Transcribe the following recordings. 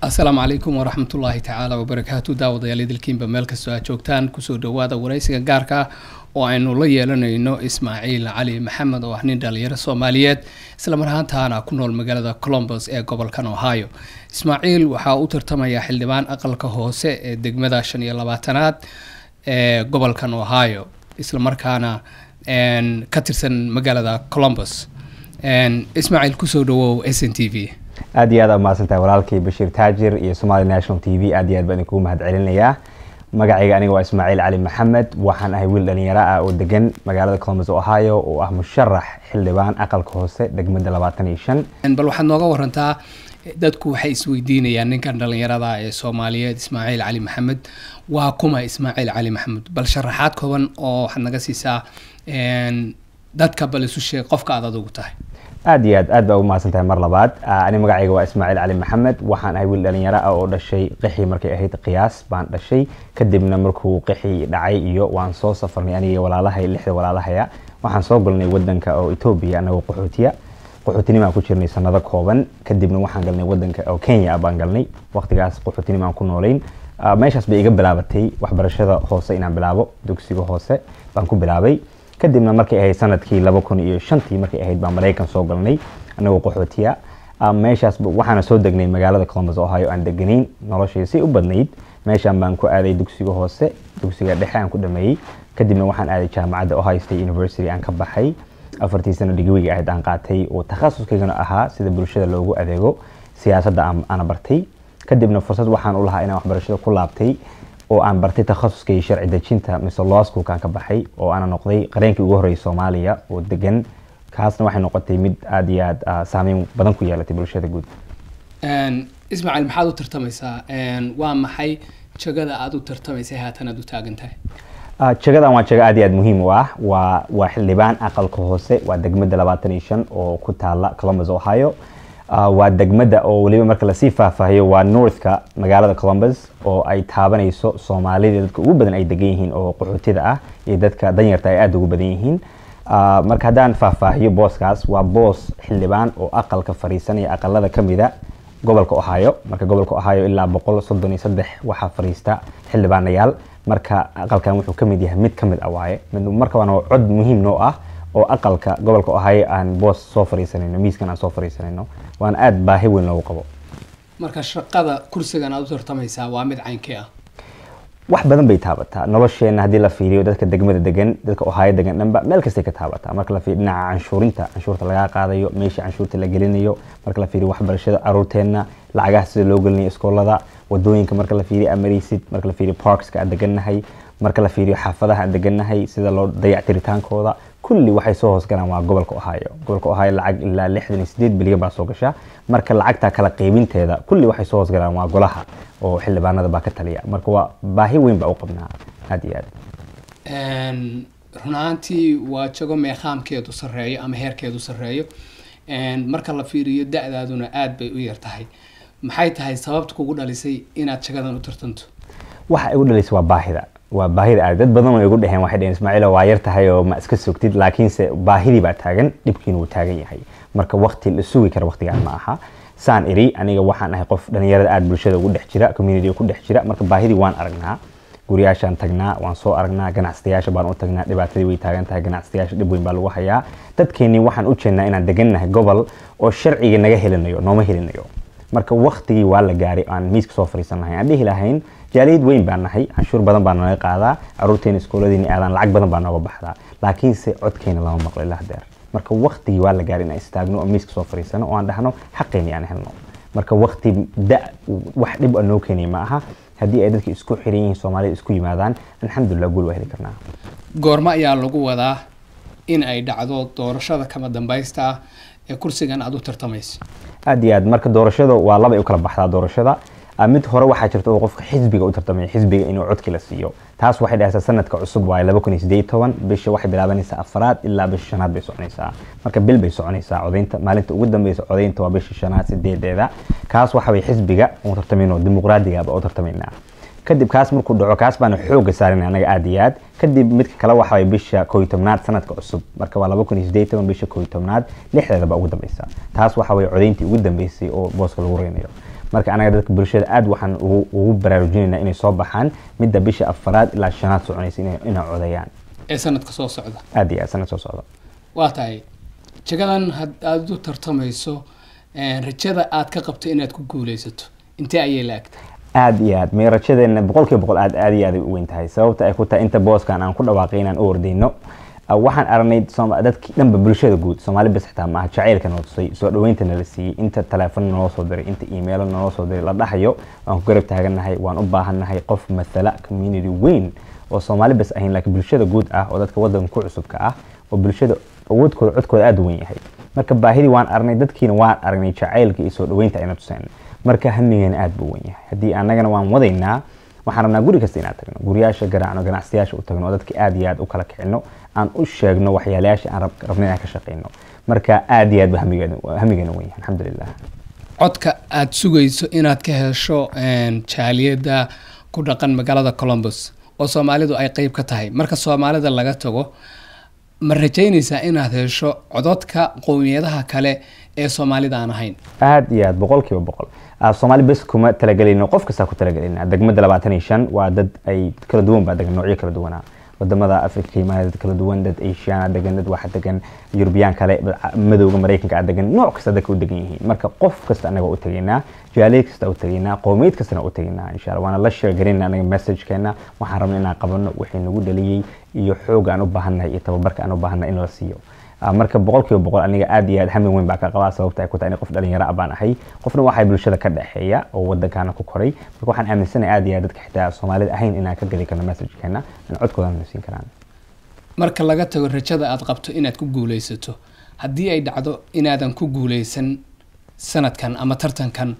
asalaamu calaykum waraxmatullaahi tacaala wabarakaatu daawadayaal idilkiinba meel kastoo aad joogtaan kusoo dhawaada waraysiga gaarka ah oo aynu la yeelanayno ismaaciil cali maxamed oo ah nin dhalinyaro soomaaliyeed islamar ahaantaana ku nool magaalada colombos ee gobolkan ohio ismaaciil waxaa u tartamaya xildhibaan aqalka hoose ee degmada shan iyo labaatanaad ee gobolkan ohio islamarkaana ka tirsan magaalada colombos ismaaciil kusoo dhawow s n t v aad iyo aad aa umahadsantahay walaalkii bashiir taajir iyo somali national t v aad iyo aad baan idinkugu mahad celinayaa magacayga aniga waa ismaaciil cali maxamed waxaan ahay wiil dhalinyaro ah oo degan magaalada columbus ohio oo ah musharax xildhibaan aqalka hoose degmada labaatan iyo shan bal waxaad nooga warantaa dadku waxay isweydiinayaan ninkan dhalinyarada ee soomaaliyeed ismaaciil cali maxamed waa kuma ismaaciil cali maxamed bal sharaxaad kooban oo waxaad naga siisaa dadka bal isu sheeg qofka aad adugu tahay aad iyo aad aad baa ugu mahadsan tahay mar labaad ani magacayga waa ismaaciil cali maxamed waxaan ahay wiil dhalinyaro ah oo dhashay qixii markay ahayd qiyaas baan dhashay kadibna markuu qixii dhacay iyo waan soo safarnay aniga walaalahay lixda walaalahaya waxaan soo galnay wadanka oo etoobiya anagoo qaxootiya qaxootinimaan ku jirnay sanado kooban kadibna waxaan galnay wadanka oo kenya baan galnay waqtigaas qaxootinimaan ku noolayn meeshaas bay iga bilaabatay waxbarashada hoose inaan bilaabo dugsiga hoose baan ku bilaabay kadibna markay ahayd sanadkii laba kun iyo shantii markay ahayd baan maraykan soo galnay anagoo qaxootiya meeshaas waxaana soo degnay magaalada columbus ohio aan deganayn noloshii si u badnayd meeshaan baan ku aaday dugsiga hoose dugsiga dhexe aan ku dhameeyey kadibna waxaan aaday jaamacadda ohio state university aan ka baxay afartii sano dhigwiga ahayd aan qaatay oo takhasuskaygana ahaa sida bulshada loogu adeego siyaasadda aana bartay kadibna fursad waxaan u lahaa inaan waxbarashada ku laabtay oo aan bartay takhasuskay sharci dejinta mise law schoolkaan ka baxay oo aana noqday qareenkii ugu horreeyay soomaaliya oo degan kaasna waxay noqotay mid aada iyo aada saameyn badan ku yeelatay bulshada guud ismaaciil maxaad u tartamaysaa waa maxay jagada aada u tartamaysay haatan aad u taagan tahay jagadan waa jago aad iyo aad muhiim u ah waa waa xildhibaan aqalka hoose waa degmada labaatan iyo shan oo ku taala columbus ohio waa degmada oo weliba marka lasii faahfaahiyo waa northka magaalada columbus oo ay taabanayso soomaalida dadka ugu badan ay degan yihiin oo qaxootida ah iyo dadka danyarta ay aada ugu badan yihiin marka haddaan faahfaahiyo booskaas waa boos xildhibaan oo aqalka fariisanaya aqalada kamida gobolka ohio marka gobolka ohio ilaa boqol soddon iyo saddex waxaa fariista xildhibaanayaal marka aqalkan wuxuu kamid yahay mid kamid ah waaye marka waana cod muhiim noo ah oo aqalka gobolka ohio aan boos soo fariisanayno miiskan aan soo fariisanayno waana aada baahi weyn loogu qabo marka shaqada kursigan aad u tartamaysaa waa mid caynkee ah wax badan bay taabataa nolosheena haddii la fiiriyo dadka degmada degan dadka ohaayo degan dhanba meel kastay ka taabataa marka la fiiriyo dhinaca canshuurinta canshuurta lagaa qaadayo meesha canshuurta la gelinayo marka la fiiriyo waxbarashada caruurteenna lacagaha sida loo gelinayo iskoolada wadooyinka marka la fiiriyo amaraysid marka la fiiriyo parkska aan degannahay marka la fiiriyo xaafadaha aan degannahay sida loo dayactiritaankooda kulli waxay soo hoos galaan waa gobolka ohio gobolka ohio lacag ilaa lixdan iyo sideed bilyan baa soo gasha marka lacagta kala qaybinteeda kulli waxay soo hoos galaan waa golaha oo xildhibaanada baa ka taliya marka waa baahi weyn baa u qabnaa aada iyo aad run ahaantii waa jago meeqaamkeedu sarreeyo ama heerkeedu sarreeyo marka la fiiriyo da-daaduna aada bay u yar tahay maxay tahay sababta kugu dhalisay inaad jagadan u tartanto waxa igu dhalisay waa baahida waa baahida aad dad badan way igu dheheen waxay dheheen ismaaciilo waa yar tahay oo ma iska sugtid laakiinse baahidii baa taagan dhibkiina wuu taagan yahay marka waqti la sugi kara waqtigaan ma aha saan iri aniga waxaan ahay qof dhalinyarada aada bulshada ugu dhex jira community ku dhex jira marka baahidii waan aragnaa guryaashaan tagnaa waan soo aragnaa ganacsatayaasha baan u tagnaa dhibaatadii way taagan tahay ganacsatayaasha dhib weyn baa lagu hayaa dadkeenii waxaan u jeednaa inaan degannahay gobol oo sharciga naga helinayo nooma helinayo marka waqtigii waa la gaaray aan miiska soo fariisan lahayn aan dhihi lahayn jaaliyad weyn baan nahay canshuur badan baa naga qaadaa caruurteena iskooladiina aadaan lacag badan baa nooga baxdaa laakiinse codkeena lama maqlo ilaa hadeer marka waqtigii waa la gaaray inaan istaagno oo miiska soo fariisano oo aan dhahno xaqeeni aan helno marka waqti da wax dhib a noo keenay ma aha haddii ay dadka isku xiran yihiin soomaalida isku yimaadaan alxamdulilah guul waa heli karnaa goormo ayaa lagu wadaa in ay dhacdo doorashada kama dambaysta ah ee kursigan aada u tartamayso aada iyo aad marka doorashada waa laba ay u kala baxdaa doorashada mid hore waxaa jirta oo qofka xisbiga u tartamaya xisbiga inuu codki la siiyo taas waxay dhahaysaa sanadka cusub waaye laba kun iyo sideed toban bisha waxay bilaabanaysaa afaraad ilaa bisha shanaad bay soconaysaa marka bil bay soconaysaa codaynta maalinta ugu dambeysa codaynta waa bisha shanaad sideedeeda kaas waxa way xisbiga u tartamayno dimuqraadigaaba u tartamaynaa kadib kaas markuu dhaco kaas baana xooga saarinay anaga aada iyo aad kadib midka kale waxa way bisha koo iyo tobnaad sanadka cusub marka waa laba kun iyo sideed toban bisha koo iyo tobnaad lixdeeda baa ugu dambeysa taas waxa way codayntii ugu dambeysay oo booska lagu reynayo marka anaga dadka bulshada aad waxaan ugu ugu baraarujinaynaa inay soo baxaan midda bisha afaraad ilaa shanaad soconaysa inay inay codayaan ee sanadka soo socda aad iyo aad sanad soo socda waa tahay jagadan had aad u tartamayso rajada aad ka qabto inaad ku guuleysato intee ayay la-agtay aad iyo aad meerajadeena boqol kiiba boqol aad aad iyo aad ay u weyn tahay sababta ay ku tahay inta booskan aan ku dhawaaqay inaan u ordayno waxaan aragnay dadkii dhanba bulshada guud soomaali bas xitaa maaha jacaylka noo tusay soo dhaweynta nala siiyey inta teleefon naloo soo diray inta emailo naloo soo diray la dhahayo waan ku garab taagannahay waan u baahannahay qof mathala community weyn oo soomaali bas ahayn laakiin bulshada guud ah oo dadka wadanka ku cusubka ah oo bulshada awoodkooda codkooda aada u weyn yahay marka baahidii waan aragnay dadkiina waan aragnay jacaylka iyo soo dhaweynta ayna tuseen marka hamigeena aada buu weyn yahay haddii annagana waan wadaynaa waxaan rabnaa guri kasta inaan tagno guryaasha garaacno ganacsiyaasha u tagno oo dadka aad iyo aad u kala kicino aan u sheegno waxyaalayaasha aan rabno inaan ka shaqeyno marka aad iyo aad ba hamigeena hamigeena weyn yahay alxamdulilah codka aada sugayso inaad ka hesho jaaliyadda ku dhaqan magaalada colombus oo soomaalidu ay qeyb ka tahay marka soomaalida laga tago ma rajaynaysaa inaad hesho cododka qowmiyadaha kale ee soomaalida aan ahayn aad iyo aad boqol kiiba boqol soomaali bes kuma talagelayno qof kastaa ku talagelayna degmada labaatan iyo shan waa dad ay kala duwan baa degan noocyo kala duwanaa wadamada africa imaana dad kala duwan dad asiana degan dad waxa degan yurubiyaan kale madowga maraykanka a degan nooc kasta dadka u degan yihiin marka qof kasta anaga u tegaynaa jaaliyad kasta u tegaynaa qowmiyad kastana u tegaynaa insha allah waana la sheergarayna anaga messagekeena waxaan rabna inaan qabano wixii nagu dhaliyey iyo xoog aan u baahannahay iyo tababarka aan u baahannahay in la siiyo marka boqol kiiba boqol aniga aad iyo aad hamin weyn baa ka qabaa sababta ay ku tahay in qof dhalinyaro ah baan ahay qofna waxay bulshada ka dhexeeya oo wadankaana ku koray marka waxaan aaminsanahay aad iyo aad dadka xitaa soomaalida ahayn inaan ka geli karno messagekeena in codkoodana na siin karaan marka laga tago rajada aad qabto inaad ku guuleysato haddii ay dhacdo inaadan ku guuleysan sanadkan ama tartankan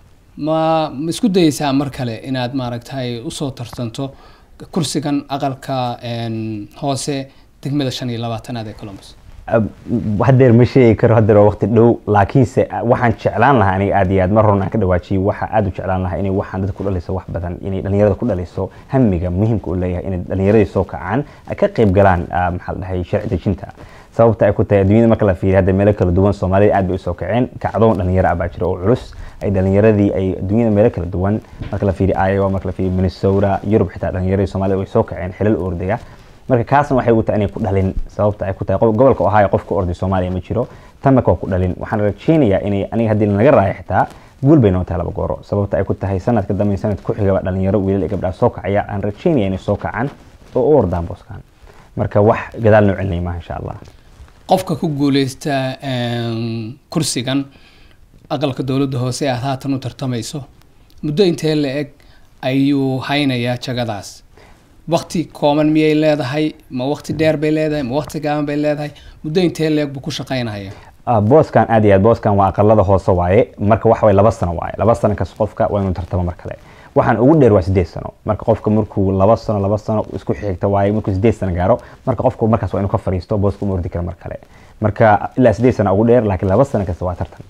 ma ma isku dayeysaa mar kale inaad maaragtay usoo tartanto kursigan aqalka hoose degmada shan iyo labaatanaad ee colombus hadeer ma sheegi karo hadeer waa waqti dhow laakiinse waxaan jeclaan lahaa aniga aad iyo aad mar horna aan ka dhawaajiyey waxa aad u jeclaan lahaa inay waxaan dadka ku dhaliso wax badan inay dhalinyarada ku dhaliso hamiga muhiimka u leeyahay inay dhalinyaradii soo kacaan ay ka qayb galaan maxaa la dhahay sharci dejinta sababta ay ku tahay adduunyada marka la fiiriyo hadda meelo kala duwan soomaalida aad bay usoo kaceen kacdoon dhalinyaro ah baa jira oo culus ay dhalinyaradii ay adduunyada meelo kala duwan marka la fiiriyo iowa marka la fiiriyo minnesota yurub xitaa dhalinyaradii soomaalida way soo kaceen xilal ordaya marka kaasna waxay u tahay inay ku dhalin sababta ay ku tahay gobolka ohio qof ka orday soomaaliya ma jiro tan marka waa ku dhalin waxaan rajeynayaa inay aniga haddii lanaga raayo xitaa guul bay noo tahay laba gooro sababta ay ku tahay sanadka dambe sanad ku xigaba dhalinyaro wiilal iyo gabdhaha soo kacaya aan rajeynaya inay soo kacaan oo u ordaan booskan marka wax gadaal noo celinay maaha insha allah qofka ku guuleysta kursigan aqalka dowladda hoose aad haatan u tartamayso muddo intee la eg ayuu haynayaa jagadaas wakti kooban miyay leedahay ma wakti dheer bay leedahay ma wakti gaaban bay leedahay muddo intee leeg buu ku shaqaynaya booskan aad iyo aad booskan waa aqalada hoose waaye marka waxa waye laba sano waaye laba sano kas qofka waa inuu tartamo mar kale waxaan ugu dheer waa sideed sano marka qofka markuu laba sano laba sano isku xigta waaye markuu sideed sano gaaro marka qofku markaas waa inuu ka fariisto booska uma ordi karo mar kale marka ilaa sideed sano ugu dheer laakiin laba sano kasta waa tartan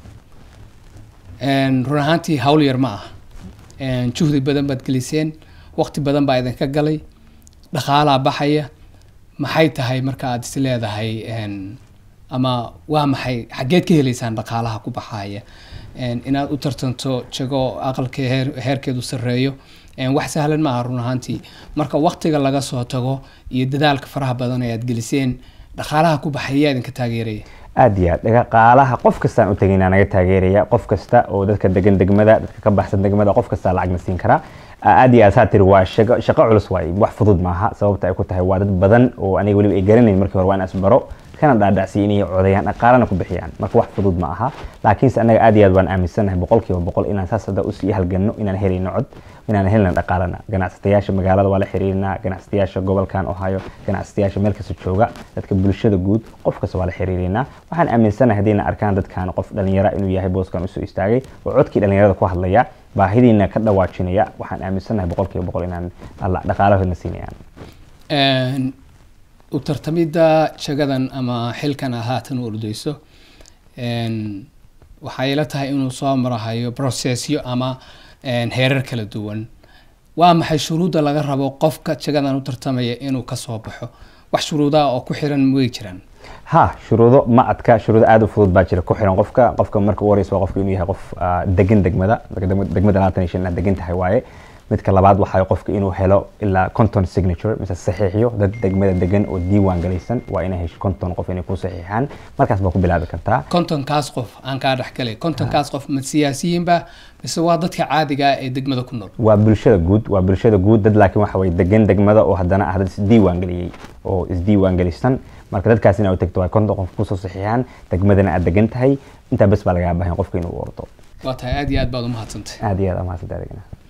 run ahaantii hawl yar ma ah juhdi badan baad geliseen waqti badan baa idinka galay dhaqaalaa baxaya maxay tahay marka aad is leedahay ama waa maxay xaggeed ka heleysaan dhaqaalaha ku baxaya inaad u tartanto jago aqalka heer heerkeedu sarreeyo wax sahlan maaha run ahaantii marka waqtiga laga soo tago iyo dadaalka faraha badan ee aad geliseen dhaqaalaha ku baxaya yaa idinka taageeraya aad iyo aad dhaqaalaha qof kastaan u tegaynaa naga taageeraya qof kasta oo dadka degan degmada dadka ka baxsan degmada qof kastaa lacagna siin karaa aad iyo aad saa tiri waa shaqo shaqo culus waaye wax fudud maaha sababta ay ku tahay waa dad badan oo aniga weliba ay garanayn markii hore waa in isbaro kana dhaadhacsiya inay codayaan dhaqaalana ku bixiyaan marka wax fudud ma aha laakiinse annaga aad iyo aad waan aaminsannahay boqolkiiba boqol inaan saas hadda usii halganno inaan helayno cod inaan helna dhaqaalana ganacsatayaasha magaalada waa la xiriirinaa ganacsatayaasha gobolkan ohio ganacsatayaasha meel kasta jooga dadka bulshada guud qof kasta waa la xiriirinaa waxaan aaminsanahay haddayna arkaan dadkan qof dhalinyara inuu yahay booskan usoo istaagay oo codkii dhalinyarada ku hadlaya baahidiina ka dhawaajinaya waxaan aaminsanahay boqolkiiba boqol inaan dhaqaalahooda siinayaan u tartamidda jagadan ama xilkan aad haatan u ordeyso waxay ila tahay inuu soo marahayo processyo ama heerar kala duwan waa maxay shuruudda laga rabo qofka jagadan u tartamaya inuu kasoo baxo wax shuruudaha oo ku xiran way jiraan ha shuruudo ma adka shuruudo aad u fudud baa jira ku xiran qofka qofka marka u horeysa waa qofka inuu yahay qof ah, degan degmada marka degma- degmada labaatan iyo shan inaad degan tahay waaye midka labaad waxaa qofka inuu helo ilaa conton signature mise saxiixiyo dad degmada degan oo diiwaan galaysan waa inay hesho conton qof inay ku saxiixaan markaas baa ku bilaabi kartaa kontonkaas qof aan kaa dhexgalay kontonkaas qof ma siyaasiyiinba mise waa dadka caadiga ah ee degmada ku nool waa bulshada guud waa bulshada guud dad laakiin waxa weye degan degmada oo haddana ah dad isdiiwaan geliyey oo isdiiwaan gelisan marka dadkaas inaa u tagto waa konton qof kusoo saxiixaan degmadana aad degan tahay intaa bes baa lagaa baahan qofka inuu u ordo waa tahay aad iyo aad baad u mahadsantay aad iyo aad amaasanta adigana